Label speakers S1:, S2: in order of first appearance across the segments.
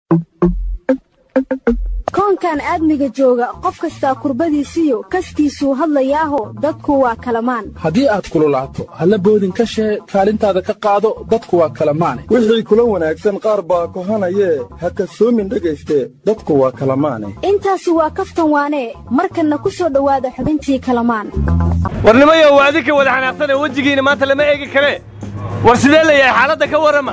S1: koonkan aadmiga jooga qof kastaa kurbadiisiyo kastiisuu hadlayaaho dadku waa kalamaan
S2: haddii aad kululaato halla boodin ka shee kaalintaada ka qaado dadku waa kalamaane
S3: wixii kula wanaagsan qaar baa kohanayee ha kasoomin dhegayste dadku waa kalamaane
S1: intaasi waa kaftan waanee markanna ku soo dhowaada xubintii kalamaan
S4: warnimayo waa adinka wada xanaaqsanee wejigiina maanta lama eegi karee war sidee la yahay xaaladda ka warrama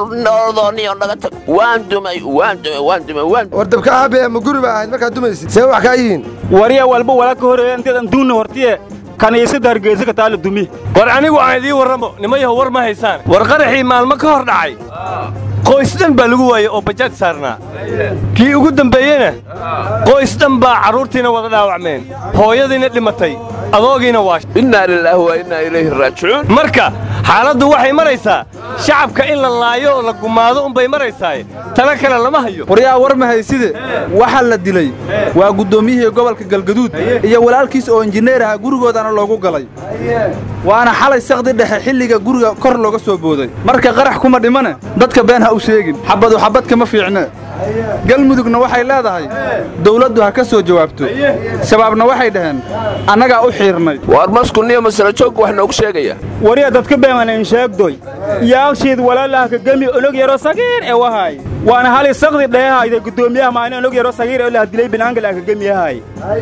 S5: waan dumay waan dumay waan dumay waan
S6: war dabka aabe ma guri baa ahayd markaad dumaysid see wax kaa yihiin
S7: warya walba wala ka horeeya inteedan duunna hortiye kaniisada hargeysa ka taala dumi
S4: war anigu aan idiin warramo nimayaho war ma haysaan war qaraxii maalmo ka hor dhacay qoys dhan baa lagu waayey oo bajaaj saarnaa kii ugu dambeeyena qoys dhan baa carruurtiina wada dhaawacmeen hooyadiina dhimatay adoogiina waash
S5: innaa lilaahi wa innaa ilayhi raajicuun
S4: marka xaaladdu waxay maraysaa shacabka in la laayo oo la gumaado unbay maraysaaye tala kale lama hayo
S2: waryaa war ma hayside waxaa la dilay waa guddoomiyihii gobolka galgaduud iyo walaalkiis oo injineer aha gurigoodana loogu galay waana xalay sakdi dhexe xilliga guriga kor looga soo booday marka qarax kuma dhimane dadka been ha u sheegin xabadu xabad kama fiicne galmudugna waxay leedahay dawladdu ha ka soo jawaabto shabaabna waxay dhaheen annagaa u xiirnay
S5: waar maskuniyo masala joogga wax noogu sheegaya
S7: warya dadka beemanan sheegdoy yaagshiid walaalaha ka gemi onog yaro sagiir ee wahaay waana hali sakdi dhehehayda guddoomiyaha maana onog yaro sagiir ee lah dilay binaangal ka gemiyahay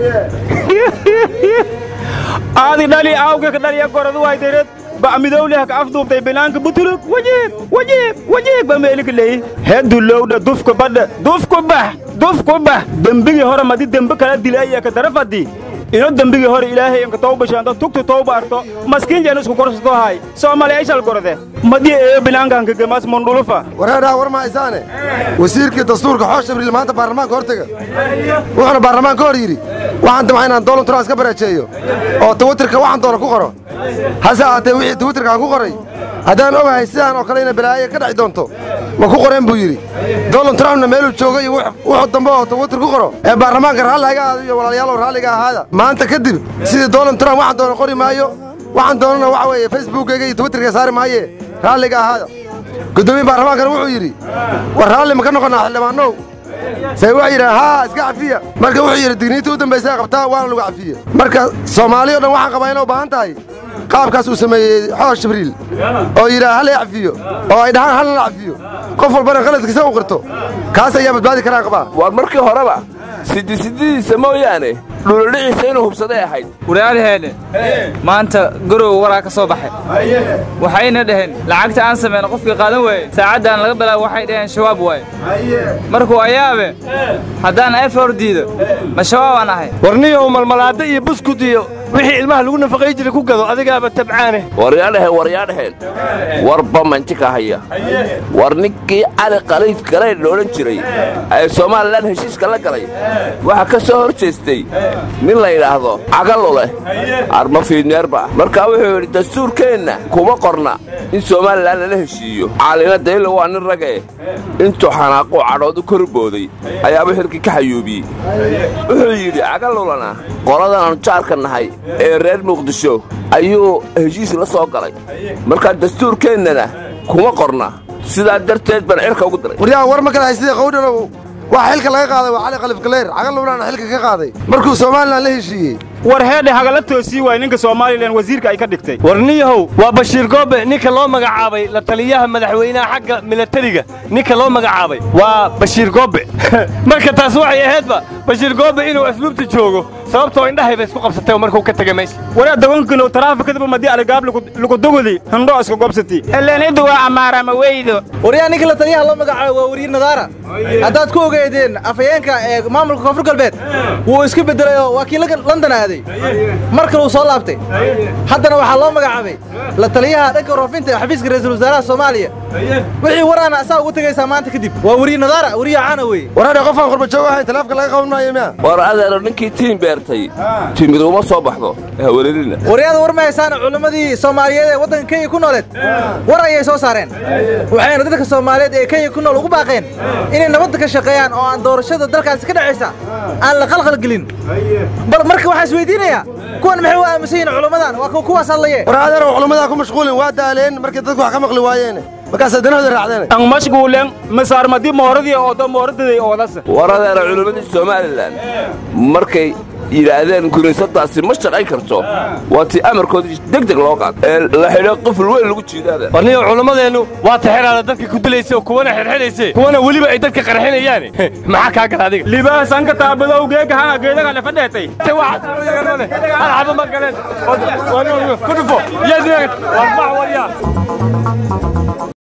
S7: aadi dhali aawga ka dhaliya goradu haydareed ba'midowleh ka afduubtay binaanka butulug wajiib wajiib wajiib ba meelika leeyi hedulowdha dufka badha dufku bax dufku bax dembigii hore madi dembe kala dilaya ka darafadi ino dembigii hore ilaahay inka tawbashaanta tugtu tawba arto maskiin jeen isku korsato hay soomaali ayshal gorode madi eeyo binaankanka gemas mundhulufa
S6: wareedhaa war ma haysaane wasiirkii dastuurka xoosh jibriil maanta baarlamaanka hor tega wuxuuna baarlamaanka hor yidhi waxaan damca inaan doolan turaas ka barajeeyo oo twitter-ka waxaan doona ku qoro hase ahaatee wixii twitterka aan ku qoray haddaan ogahay sidaan oo kale ina balaayo ka dhaci doonto ma ku qoreen buu yidhi donald trumpna meeluu jooga iyo wuxuu dambe oo twitter ku qoro ee baarlamaanka raalli haga aado iyo walaalayaalow raalliga ahaada maanta kadib sidii donald trump waxaan doona qori maayo waxaan doonana waxa weeye facebookkayga iyo twitterka saari maaye raalliga ahaada guddoomiye baarlamaankana wuxuu yidhi war raalli ma ka noqonnaa xildhibaanow say waxay yidhahan haa iska cafiya marka wuxuu yidhi digniinta u dambaysa qabtaa waana lagu cafiye marka soomaali o dhan waxaan qabaa inay u baahan tahay qaabkaas uu sameeyey xoosh jibriil oo yidhaha hal cafiyo oo ay dhahaan halna cafiyo qof walbana qaladkiisa u qirto kaas ayaa badbaadi karaan qabaa
S5: waar markii horeba sidisididiisa mooyaane dhuulodhiciisa inuu hubsaday ahayd
S8: walaalheene maanta gorow waraa ka soo baxay waxayna dhaheen lacagta aan samayno qofkii qaadan waaye saacaddan laga bilaabo waxay dhaheen shabaab waaye markuu ayaabe haddaan efor diido ma shabaabaan ahay
S4: warniyow malmalaadda iyo buskud iyo wixii ilmaha lagu nafaqay jiray ku gado adigaaba tabcaane
S5: waryaadhaheen waryaadhaheen warba mantika haya war ninkii cali qaliif galay loodhan jiray ee somalilan heshiiska la galay waxaa ka soo hor jeestay nin la yidhaahdo cagaluleh arma fiidneerba markaa wuxuu yidhi dastuurkeenna kuma qorna in somalilan lala heshiiyo caalina daylo waa nin ragee intuu xanaaquu cadhoodu kor booday ayaaba xilkii ka xayuubiyey wuxuu yidhi cagalulana qoladan aanu jaarka nahay ee reer muqdisho ayuu heshiis la soo galay markaa dastuurkeennana kuma qorna sidaa darteed baan cirka ugu diray
S6: waryaa war ma kale haysida qowdhanow waxa xilka laga qaaday waa cali kalif galeer cagalowlaana xilka ka qaaday markuu somalilan la heshiiyey
S7: war heedhe hagala toosii waay ninka soomaalilan wasiirka ay ka dhigtay
S4: warniyahow waa bashiir goobe ninka loo magacaabay la taliyaha madaxweynaha xagga milatariga ninka loo magacaabay waa bashiir goobe marka taas waxay ahaydba bashiir goobe inuu asluubta joogo sababtoo indhahayba isku qabsatay markuu ka tegay meesha
S7: waraa dagonkino taraafikadaba madii aligaab lugudugudi hindho iska gobsati eleeniddu waa amaarama weydo
S9: waryaa ninka la taliyaha loo magacaabay waa wariir nadaara haddaad ku ogeedeen afhayeenka ee maamulka koonfur galbeed wuu iska beddelay oo waa kii london aaday mar kale uu soo laabtay haddana waxaa loo magacaabay la taliyaha dhanka warfaafinta xafiiska ra'iisul wasaaraha soomaaliya wixii waraana asaa ugu tegaysaa maanta kadib waa weriir nadaara weriya caana weeye
S6: waraadhe qofaan qurbajoog ahayn talaafka laga qaban maayo miya
S5: war adeero ninkii tiin beertay timid uma soo baxdo haweelelina
S9: waryaada war ma haysaana culimmadii soomaaliyeed ee waddanka kenya ku nooleed war ayay soo saareen waxayna dadka soomaaliyeed ee kenya ku nool ugu baaqeen inay nabadda ka shaqeeyaan oo aan doorashada dalkaasi ka dhacaysa aan la qalqalgelin bal marka waxaa isweydiinayaa kuwan maxay u aaminsan yihiin culimmadan waa kuwaas hadlaye
S6: war adeero culimmadaa ku mashquulin waa daaleen markay dadku wax ka maqli waayeen markaasaa danahooda raacdeen
S7: ang mashguulen masaarmadi mooradii oodo mooradaday oodasa
S5: waradeena culimmadii somalilan markay yidhaahdeen kiniisadaasi ma shaqayn karto waa tii amarkoodii deg deg loo qaad ee la xidho qoful weyn lagu jiidaada
S4: warniyo culimmadeennu waa taxiraada dadka ku dilaysa oo kuwana xirxidhayse kuwana weliba ay dadka qarxinayaan maxaa kaa gala adiga
S7: libaasanka taabadow geega haa geedaga lefa dheetay
S4: waxba ma galeen ku dhufo yaad warbax waryaa